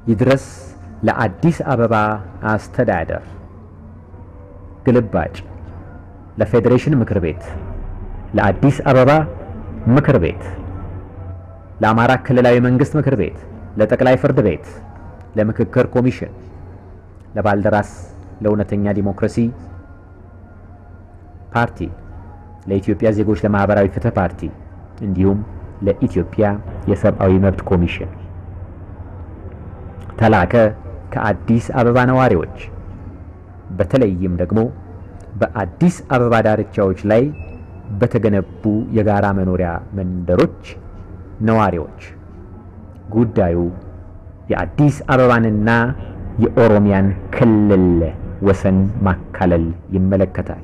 ይድረስ ለአዲስ አበባ አስተዳደር ግልባጭ ለፌዴሬሽን ምክር ቤት፣ ለአዲስ አበባ ምክር ቤት፣ ለአማራ ክልላዊ መንግስት ምክር ቤት፣ ለጠቅላይ ፍርድ ቤት፣ ለምክክር ኮሚሽን፣ ለባልደራስ ለእውነተኛ ዲሞክራሲ ፓርቲ፣ ለኢትዮጵያ ዜጎች ለማህበራዊ ፍትህ ፓርቲ እንዲሁም ለኢትዮጵያ የሰብአዊ መብት ኮሚሽን ተላከ ከአዲስ አበባ ነዋሪዎች በተለይም ደግሞ በአዲስ አበባ ዳርቻዎች ላይ በተገነቡ የጋራ መኖሪያ መንደሮች ነዋሪዎች ጉዳዩ የአዲስ አበባንና የኦሮሚያን ክልል ወሰን ማካለል ይመለከታል።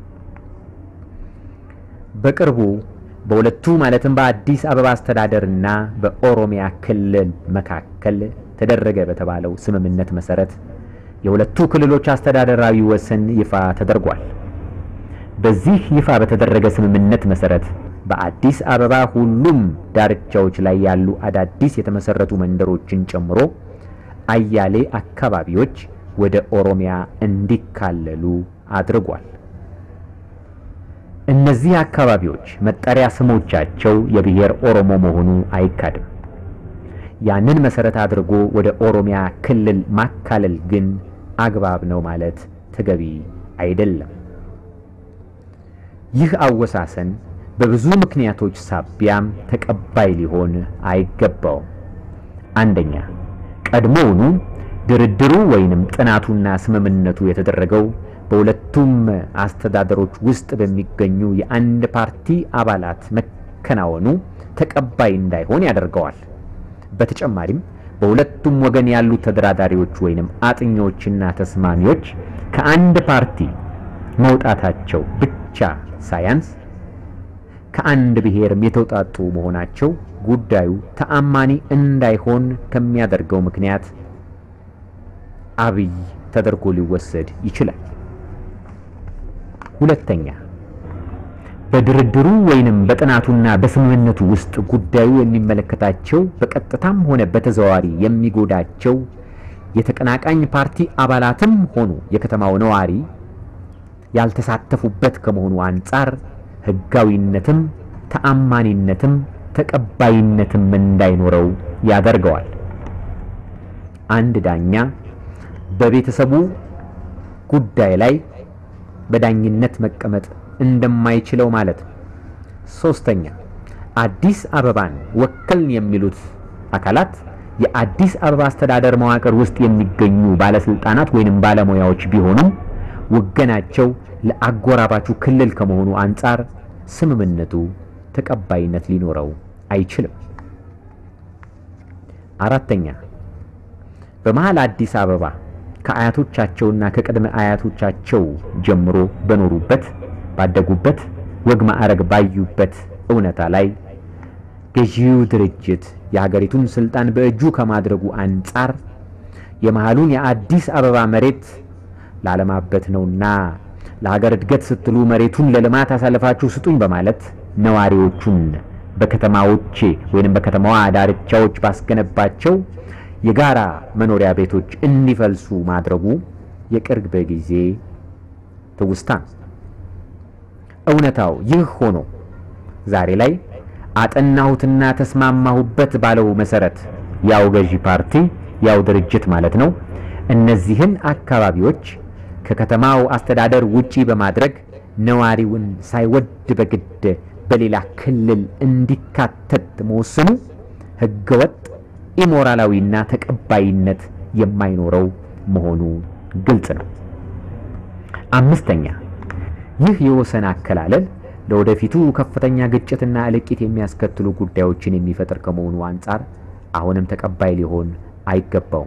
በቅርቡ በሁለቱ ማለትም በአዲስ አበባ አስተዳደርና በኦሮሚያ ክልል መካከል ተደረገ በተባለው ስምምነት መሰረት የሁለቱ ክልሎች አስተዳደራዊ ወሰን ይፋ ተደርጓል። በዚህ ይፋ በተደረገ ስምምነት መሰረት በአዲስ አበባ ሁሉም ዳርቻዎች ላይ ያሉ አዳዲስ የተመሰረቱ መንደሮችን ጨምሮ አያሌ አካባቢዎች ወደ ኦሮሚያ እንዲካለሉ አድርጓል። እነዚህ አካባቢዎች መጠሪያ ስሞቻቸው የብሔር ኦሮሞ መሆኑ አይካድም። ያንን መሰረት አድርጎ ወደ ኦሮሚያ ክልል ማካለል ግን አግባብ ነው ማለት ተገቢ አይደለም። ይህ አወሳሰን በብዙ ምክንያቶች ሳቢያም ተቀባይ ሊሆን አይገባውም። አንደኛ፣ ቀድሞውኑ ድርድሩ ወይንም ጥናቱና ስምምነቱ የተደረገው በሁለቱም አስተዳደሮች ውስጥ በሚገኙ የአንድ ፓርቲ አባላት መከናወኑ ተቀባይ እንዳይሆን ያደርገዋል። በተጨማሪም በሁለቱም ወገን ያሉ ተደራዳሪዎች ወይንም አጥኚዎችና ተስማሚዎች ከአንድ ፓርቲ መውጣታቸው ብቻ ሳያንስ ከአንድ ብሔርም የተውጣጡ መሆናቸው ጉዳዩ ተአማኒ እንዳይሆን ከሚያደርገው ምክንያት አብይ ተደርጎ ሊወሰድ ይችላል። ሁለተኛ በድርድሩ ወይንም በጥናቱና በስምምነቱ ውስጥ ጉዳዩ የሚመለከታቸው በቀጥታም ሆነ በተዘዋዋሪ የሚጎዳቸው የተቀናቃኝ ፓርቲ አባላትም ሆኑ የከተማው ነዋሪ ያልተሳተፉበት ከመሆኑ አንጻር ሕጋዊነትም ተአማኒነትም ተቀባይነትም እንዳይኖረው ያደርገዋል። አንድ ዳኛ በቤተሰቡ ጉዳይ ላይ በዳኝነት መቀመጥ እንደማይችለው ማለት ነው። ሶስተኛ አዲስ አበባን ወከልን የሚሉት አካላት የአዲስ አበባ አስተዳደር መዋቅር ውስጥ የሚገኙ ባለስልጣናት ወይንም ባለሙያዎች ቢሆኑም ወገናቸው ለአጎራባቹ ክልል ከመሆኑ አንጻር ስምምነቱ ተቀባይነት ሊኖረው አይችልም። አራተኛ በመሃል አዲስ አበባ ከአያቶቻቸውና ከቅድመ አያቶቻቸው ጀምሮ በኖሩበት ባደጉበት ወግ ማዕረግ ባዩበት እውነታ ላይ ገዢው ድርጅት የሀገሪቱን ስልጣን በእጁ ከማድረጉ አንጻር የመሃሉን የአዲስ አበባ መሬት ላለማበት ነውና ለሀገር እድገት ስትሉ መሬቱን ለልማት አሳልፋችሁ ስጡኝ በማለት ነዋሪዎቹን በከተማዎች ወይንም በከተማዋ ዳርቻዎች ባስገነባቸው የጋራ መኖሪያ ቤቶች እንዲፈልሱ ማድረጉ የቅርብ ጊዜ ትውስታ ነው። እውነታው ይህ ሆኖ ዛሬ ላይ አጠናሁትና ተስማማሁበት ባለው መሰረት ያው ገዢ ፓርቲ ያው ድርጅት ማለት ነው እነዚህን አካባቢዎች ከከተማው አስተዳደር ውጪ በማድረግ ነዋሪውን ሳይወድ በግድ በሌላ ክልል እንዲካተት መወሰኑ ህገወጥ ኢሞራላዊና ተቀባይነት የማይኖረው መሆኑ ግልጽ ነው። አምስተኛ ይህ የወሰን አከላለል ለወደፊቱ ከፍተኛ ግጭትና እልቂት የሚያስከትሉ ጉዳዮችን የሚፈጥር ከመሆኑ አንጻር አሁንም ተቀባይ ሊሆን አይገባውም።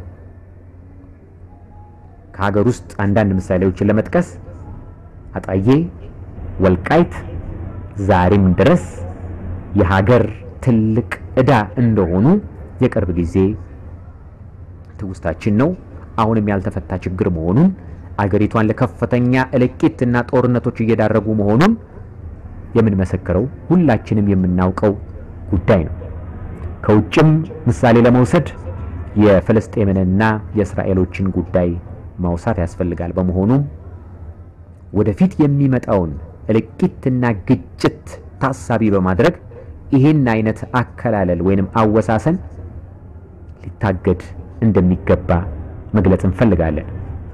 ከሀገር ውስጥ አንዳንድ ምሳሌዎችን ለመጥቀስ አጣዬ፣ ወልቃይት ዛሬም ድረስ የሀገር ትልቅ ዕዳ እንደሆኑ የቅርብ ጊዜ ትውስታችን ነው። አሁንም ያልተፈታ ችግር መሆኑን አገሪቷን ለከፍተኛ እልቂትና ጦርነቶች እየዳረጉ መሆኑን የምንመሰክረው ሁላችንም የምናውቀው ጉዳይ ነው። ከውጭም ምሳሌ ለመውሰድ የፍልስጤምንና የእስራኤሎችን ጉዳይ ማውሳት ያስፈልጋል። በመሆኑም ወደፊት የሚመጣውን እልቂትና ግጭት ታሳቢ በማድረግ ይህን አይነት አከላለል ወይንም አወሳሰን ሊታገድ እንደሚገባ መግለጽ እንፈልጋለን።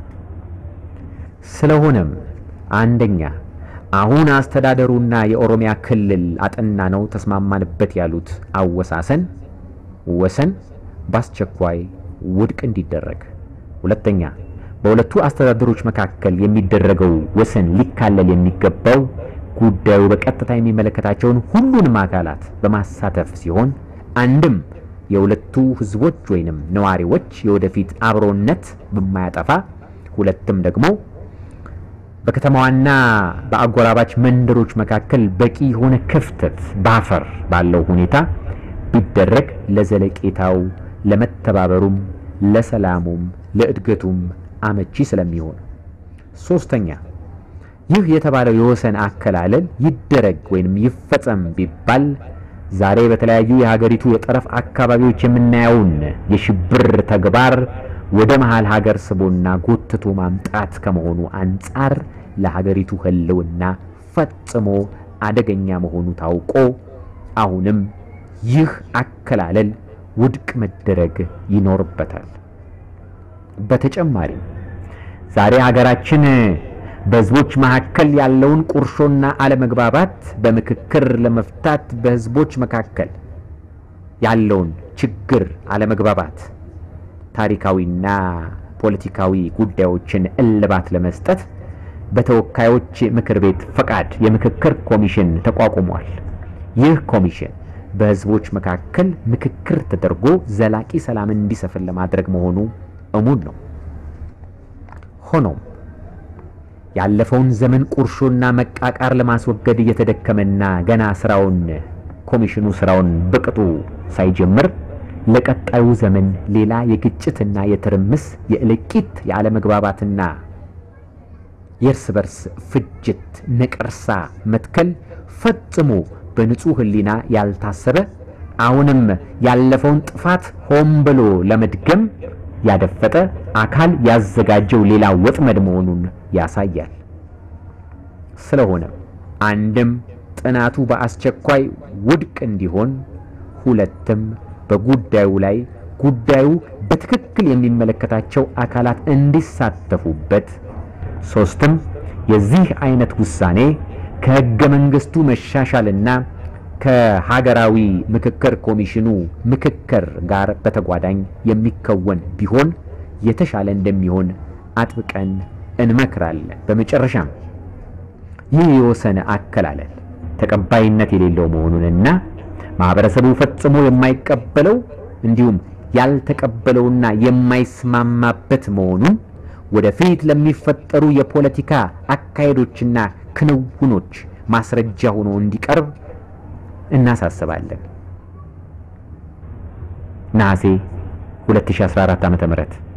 ስለሆነም አንደኛ አሁን አስተዳደሩና የኦሮሚያ ክልል አጠና ነው ተስማማንበት ያሉት አወሳሰን ወሰን በአስቸኳይ ውድቅ እንዲደረግ፣ ሁለተኛ በሁለቱ አስተዳደሮች መካከል የሚደረገው ወሰን ሊካለል የሚገባው ጉዳዩ በቀጥታ የሚመለከታቸውን ሁሉንም አካላት በማሳተፍ ሲሆን አንድም የሁለቱ ሕዝቦች ወይንም ነዋሪዎች የወደፊት አብሮነት በማያጠፋ ሁለትም ደግሞ በከተማዋና በአጎራባች መንደሮች መካከል በቂ የሆነ ክፍተት ባፈር ባለው ሁኔታ ቢደረግ ለዘለቄታው ለመተባበሩም ለሰላሙም ለእድገቱም አመቺ ስለሚሆን፣ ሶስተኛ ይህ የተባለው የወሰን አከላለል ይደረግ ወይንም ይፈጸም ቢባል ዛሬ በተለያዩ የሀገሪቱ የጠረፍ አካባቢዎች የምናየውን የሽብር ተግባር ወደ መሃል ሀገር ስቦና ጎትቶ ማምጣት ከመሆኑ አንጻር ለሀገሪቱ ሕልውና ፈጽሞ አደገኛ መሆኑ ታውቆ አሁንም ይህ አከላለል ውድቅ መደረግ ይኖርበታል። በተጨማሪም ዛሬ ሀገራችን በህዝቦች መካከል ያለውን ቁርሾና አለመግባባት በምክክር ለመፍታት በህዝቦች መካከል ያለውን ችግር አለመግባባት ታሪካዊና ፖለቲካዊ ጉዳዮችን እልባት ለመስጠት በተወካዮች ምክር ቤት ፈቃድ የምክክር ኮሚሽን ተቋቁሟል። ይህ ኮሚሽን በህዝቦች መካከል ምክክር ተደርጎ ዘላቂ ሰላምን እንዲሰፍን ለማድረግ መሆኑ እሙን ነው። ሆኖም ያለፈውን ዘመን ቁርሾና መቃቃር ለማስወገድ እየተደከመና ገና ስራውን ኮሚሽኑ ስራውን በቅጡ ሳይጀምር ለቀጣዩ ዘመን ሌላ የግጭትና የትርምስ የእልቂት የአለመግባባትና የእርስ በርስ ፍጅት ነቀርሳ መትከል ፈጽሞ በንጹህ ሕሊና ያልታሰበ አሁንም ያለፈውን ጥፋት ሆን ብሎ ለመድገም ያደፈጠ አካል ያዘጋጀው ሌላ ወጥመድ መሆኑን ያሳያል። ስለሆነም አንድም ጥናቱ በአስቸኳይ ውድቅ እንዲሆን፣ ሁለትም በጉዳዩ ላይ ጉዳዩ በትክክል የሚመለከታቸው አካላት እንዲሳተፉበት፣ ሶስትም የዚህ አይነት ውሳኔ ከሕገ መንግስቱ መሻሻልና ከሀገራዊ ምክክር ኮሚሽኑ ምክክር ጋር በተጓዳኝ የሚከወን ቢሆን የተሻለ እንደሚሆን አጥብቀን እንመክራለን። በመጨረሻም ይህ የወሰን አከላለል ተቀባይነት የሌለው መሆኑንና ማህበረሰቡ ፈጽሞ የማይቀበለው እንዲሁም ያልተቀበለውና የማይስማማበት መሆኑን ወደፊት ለሚፈጠሩ የፖለቲካ አካሄዶችና ክንውኖች ማስረጃ ሆኖ እንዲቀርብ እናሳስባለን። ነሐሴ 2014 ዓ.ም